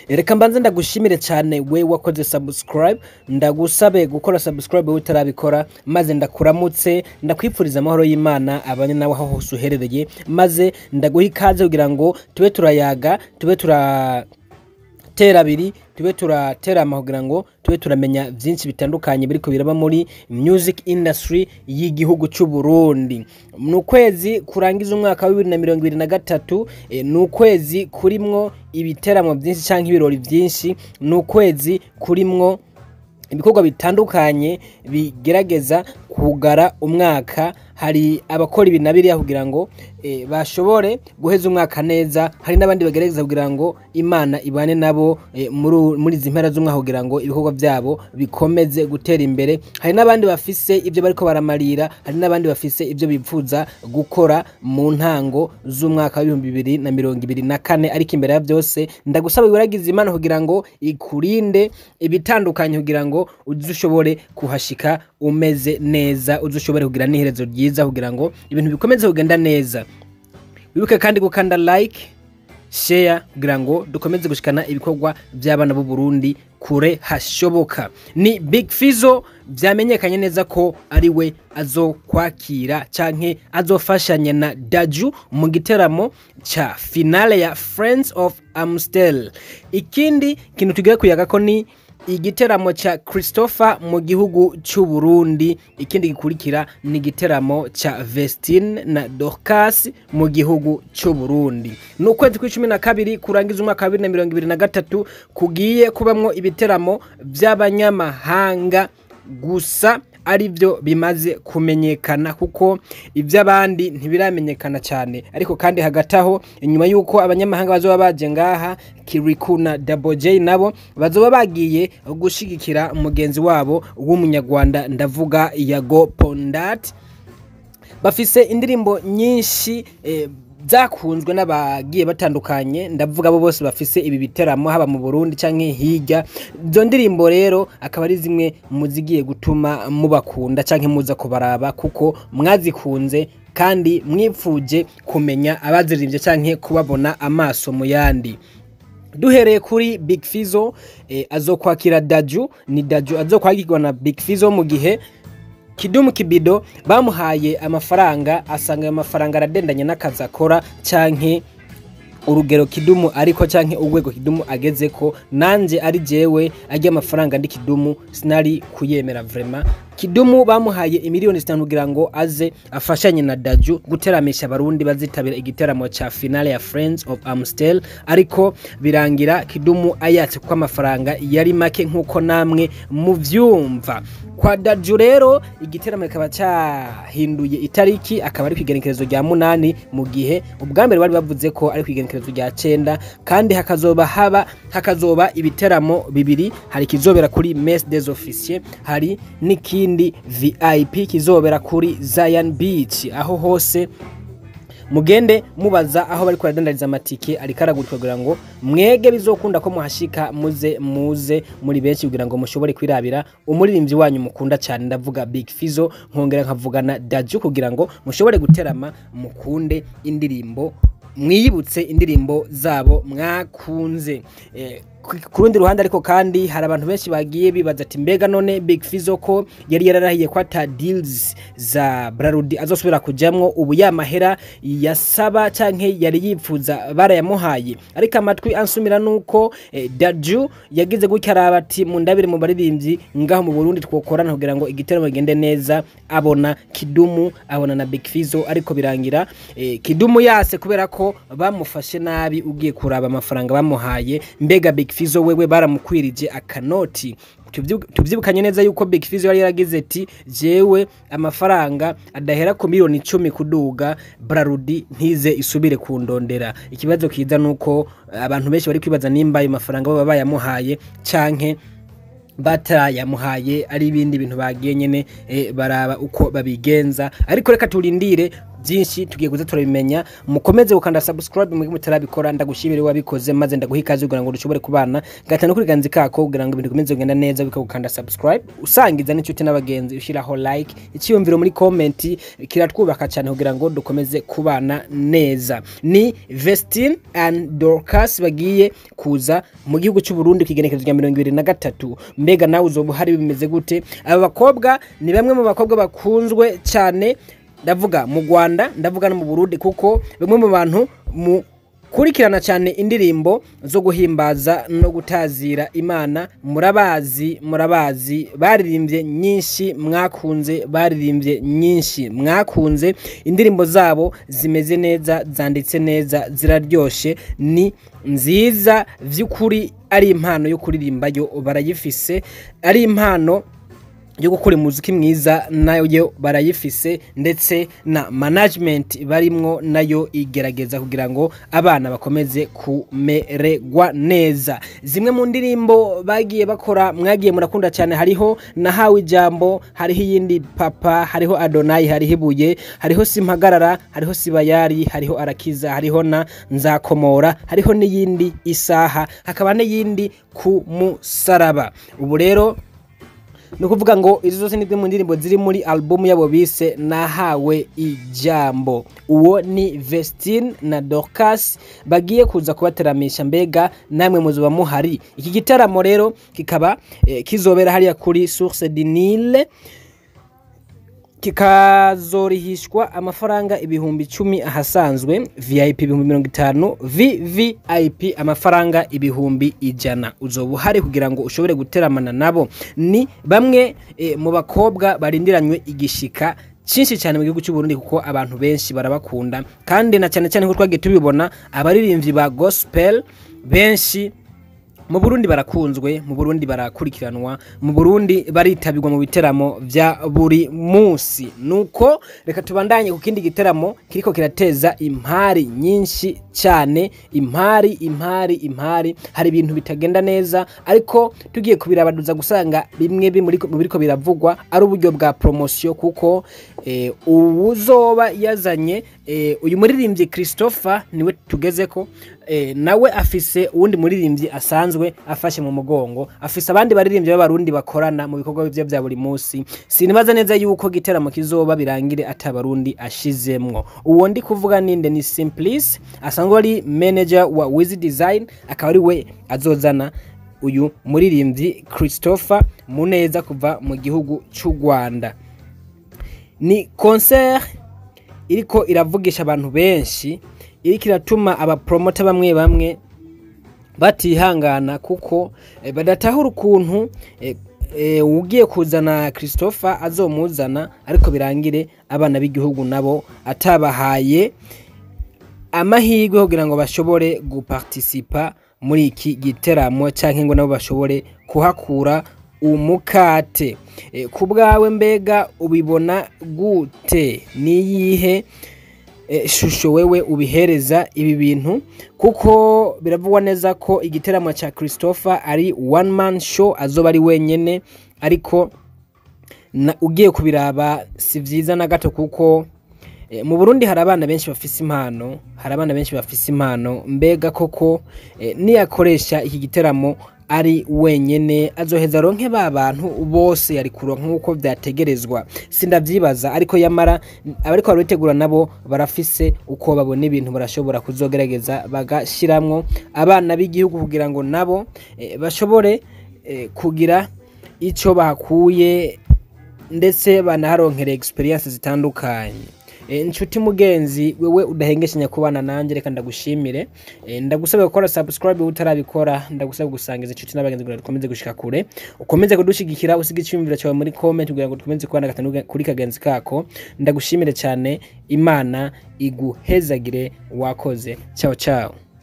reka mbanze ndagushimire cyane we wakoze subscribe ndagusabe gukora subscribe wowe utarabikora maze ndakuramutse ndakwifuriza amahoro y'imana abanye nawe aho hose uherereye maze ndaguha ikaze kugira ngo tube turayaga tube tura tera abiri tube turaterama kugira ngo tube turamenya byinshi bitandukanye biri kubiraba muri music industry y'igihugu cy'u Burundi ni ukwezi kurangiza umwaka wa bibiri na mirongo ibiri na gatatu eh, ni ukwezi kurimwo ibiteramo byinshi cyangwa ibirori byinshi ni ukwezi kurimwo ibikorwa bitandukanye bigerageza kugara umwaka hari abakora ibi na biriya kugira ngo eh, bashobore guheza umwaka neza hari n'abandi bagerageza kugira ngo imana ibane nabo eh, muri muri izi mpera z'umwaka kugira ngo ibikorwa byabo bikomeze gutera imbere hari n'abandi bafise ibyo bariko baramarira hari n'abandi bafise ibyo bipfuza gukora mu ntango z'umwaka w'ibihumbi bibiri na mirongo ibiri na kane ariko imbere ya byose ndagusaba wiragize imana kugira ngo ikurinde ibitandukanye kugira ngo uze ushobore kuhashika umeze neza uze ushobore kugira n'iherezo ryiza kugira ngo ibintu bikomeze kugenda neza wibuke kandi gukanda like share kugira ngo dukomeze gushikana ibikorwa by'abana b'u Burundi kure hashoboka ni Big Fizo byamenyekanye neza ko ari we azokwakira canke azofashanya na Daju mu giteramo ca finale ya Friends of Amstel ikindi kintu tugiye kuyaga ko ni igiteramo ca Christopher mu gihugu cy'u Burundi ikindi gikurikira ni igiteramo ca Vestine na Dorcas mu gihugu cy'u Burundi ni ukwezi kw'icumi na kabiri kurangiza umwaka wa bibiri na mirongo ibiri na gatatu kugiye kubamwo ibiteramo by'abanyamahanga gusa ari byo bimaze kumenyekana kuko iby'abandi ntibiramenyekana cyane ariko kandi hagati aho inyuma y'uko abanyamahanga bazoba baje ngaha kiriku na Double J nabo bazoba bagiye gushigikira mugenzi wabo w'umunyarwanda ndavuga yago pondat bafise indirimbo nyinshi eh, zakunzwe n'abagiye batandukanye ndavuga abo bose bafise ibi biteramo haba mu Burundi canke hirya izo ndirimbo rero akaba ari zimwe mu zigiye gutuma mubakunda canke muza kubaraba kuko mwazikunze kandi mwipfuje kumenya abaziririmbye canke kubabona amaso mu yandi duhereye kuri Big Fizo eh, azokwakira Daju ni Daju azokwakirwa na Big Fizo mu gihe Kidumu Kibido bamuhaye amafaranga asanga ayo mafaranga aradendanye n'akazi akora canke urugero Kidumu ariko canke urwego Kidumu ageze ko nanje ari jewe ajya amafaranga ndi Kidumu sinari kuyemera vraiment Kidumu bamuhaye imiliyoni zitanu kugira ngo aze afashanye na Daju guteramisha abarundi bazitabira igiteramo ca finale ya Friends of Amstel ariko birangira Kidumu ayatse ko amafaranga yari make nkuko namwe muvyumva kwa Daju rero igiteramo kikaba cyahinduye itariki akaba ari kwigenekerezo rya munani mu gihe ubwa mbere bari bavuze ko ari kwigenekerezo rya cenda kandi hakazoba haba hakazoba ibiteramo bibiri hari kizobera kuri Mess des Officiers hari n'iki ikindi VIP kizobera kuri Zion Beach aho hose mugende mubaza aho bari kuradandariza amatike ariko aragurika kugira ngo mwege bizokunda ko muhashika muze muze muri benshi kugira ngo mushobore kwirabira umuririmbyi wanyu mukunda cyane ndavuga Big Fizo nkongera nkavugana Daju kugira ngo mushobore guterama mukunde indirimbo mwiyibutse indirimbo zabo mwakunze eh, ku rundi ruhande ariko kandi hari abantu benshi bagiye bibaza ati mbega none Big Fizo ko yari yararahiye ko ata deals za Brarudi azosubira kujamwo ubu yamahera yasaba canke yari yipfuza barayamuhaye ariko amatwi ansumira nuko eh, Daju yagize gutya araba ati mu ndabire mu baririmbyi ngaho mu Burundi twokorana kugira ngo igiteramo gende neza abona Kidumu abona na Big Fizo ariko birangira eh, Kidumu yase kubera ko bamufashe nabi ugiye kuraba amafaranga bamuhaye mbega Big Fizo wewe baramukwirije akanoti tubyibukanye neza yuko Big Fizo yari yaragize ati jewe amafaranga adahera ku miliyoni icumi kuduga Brarudi ntize isubire kundondera ikibazo kiza nuko abantu benshi bari kwibaza nimba ayo mafaranga baba bayamuhaye canke batayamuhaye ari ibindi bintu bagiye nyene e, baraba uko babigenza ariko reka turindire byinshi tugiye kuza turabimenya mukomeze gukanda subscribe mu mutarabikora ndagushimire wabikoze maze ndaguha ikaze kugira ngo dushobore kubana gatanu kuri ganzi kako kugira ngo ibintu bikomeze kugenda neza bikagukanda subscribe usangiza n'inshuti n'abagenzi ushyiraho like icyiyumviro muri comment kiratwubaka cyane kugira ngo dukomeze kubana neza ni Vestine and Dorcas bagiye kuza mu gihugu cy'u Burundi kigenekerezo rya mirongo ibiri na gatatu mbega nawe uzoba uhari bimeze gute aba bakobwa ni bamwe mu bakobwa bakunzwe cyane ndavuga mu Rwanda ndavuga no mu Burundi kuko bamwe mu bantu mu kurikirana cyane indirimbo zo guhimbaza no gutazira imana murabazi murabazi baririmbye nyinshi mwakunze baririmbye nyinshi mwakunze indirimbo zabo zimeze neza zanditse neza ziraryoshe ni nziza by'ukuri ari impano yo kuririmba yo barayifise ari impano yo gukora umuziki mwiza nayo barayifise ndetse na management barimwo nayo igerageza kugira ngo abana bakomeze kumererwa neza zimwe mu ndirimbo bagiye bakora mwagiye murakunda cyane hariho nahawe ijambo hariho iyindi papa hariho adonayi hariho ibuye hariho simpagarara hariho sibayari hariho arakiza hariho na nzakomora hariho n'iyindi isaha hakaba n'iyindi ku musaraba ubu rero ni ukuvuga ngo izi zose ni mu ndirimbo ziri muri alubumu yabo bise nahawe ijambo uwo ni Vestine na Dorcas bagiye kuza kubateramisha mbega namwe muzuba muhari iki gitaramo rero kikaba eh, kizobera hariya kuri Source du Nil kikazorihishwa amafaranga ibihumbi icumi ahasanzwe vip ibihumbi mirongo itanu vvip amafaranga ibihumbi ijana uzoba uhari kugira ngo ushobore guteramana nabo ni bamwe e, mu bakobwa barindiranywe igishika cyinshi cyane mu gihugu cy'u Burundi kuko abantu benshi barabakunda kandi na cyane cyane ko twagiye tubibona abaririmbyi ba gospel benshi mu Burundi barakunzwe mu Burundi barakurikiranwa mu Burundi baritabirwa mu biteramo vya buri munsi nuko reka tubandanye ku kindi giteramo kiriko kirateza impari nyinshi cyane impari impari impari hari ibintu bitagenda neza ariko tugiye kubirabaduza gusanga bimwe mu biriko biravugwa ari uburyo bwa promotion kuko eh, uwuzoba yazanye eh, uyu muririmbyi Christopher niwe tugezeko eh, nawe afise uwundi muririmbyi asanzwe afashe mu mugongo afise abandi baririmbyi b'abarundi bakorana mu bikorwa bye bya buri munsi sinibaza neza yuko giteramo kizoba birangire atabarundi ashizemwo uwo ndi kuvuga ninde ni Simplice asanzwe ari manager wa Wiz Design akaba ari we azozana uyu muririmbyi Christopher Muneza kuva mu gihugu cy'u Rwanda ni concert iriko iravugisha abantu benshi iriko iratuma abapromota bamwe bamwe batihangana kuko e, badatahura ukuntu e, e, ugiye kuzana Christopher azomuzana ariko birangire abana b'igihugu nabo atabahaye amahirwe kugira ngo bashobore guparticipa muri iki giteramo cyangwa ngo nabo bashobore kuhakura umukate e, ku bwawe mbega ubibona gute niyihe shusho wewe ubihereza ibi bintu kuko biravugwa neza ko igiteramo cya Christopher ari one man show azoba ari wenyine ariko ugiye kubiraba si byiza na gato kuko mu Burundi hari abana benshi bafise impano hari abana benshi bafise impano mbega koko niyakoresha iki giteramo ari wenyene azoheza ronke ba bantu bose yari kuronka nk'uko vyategerezwa sindavyibaza ariko yamara abariko barabitegura nabo barafise uko babona ibintu barashobora kuzogerageza bagashiramwo abana b'igihugu kugira ngo nabo e, bashobore e, kugira ico bakuye ndetse banaharonkere experience zitandukanye inshuti mugenzi wewe udahengeshanya kubana nanjye reka ndagushimire ndagusaba gukora subscribe utarabikora ndagusaba gusangiza inshuti n'abagenzi kugira dukomeze gushika kure ukomeze kudushigikira usiga icyumviro cyawe muri comment kugira ngo dukomeze kubana gatanu kuri kagenzi kako ndagushimire cyane imana iguhezagire wakoze ciao ciao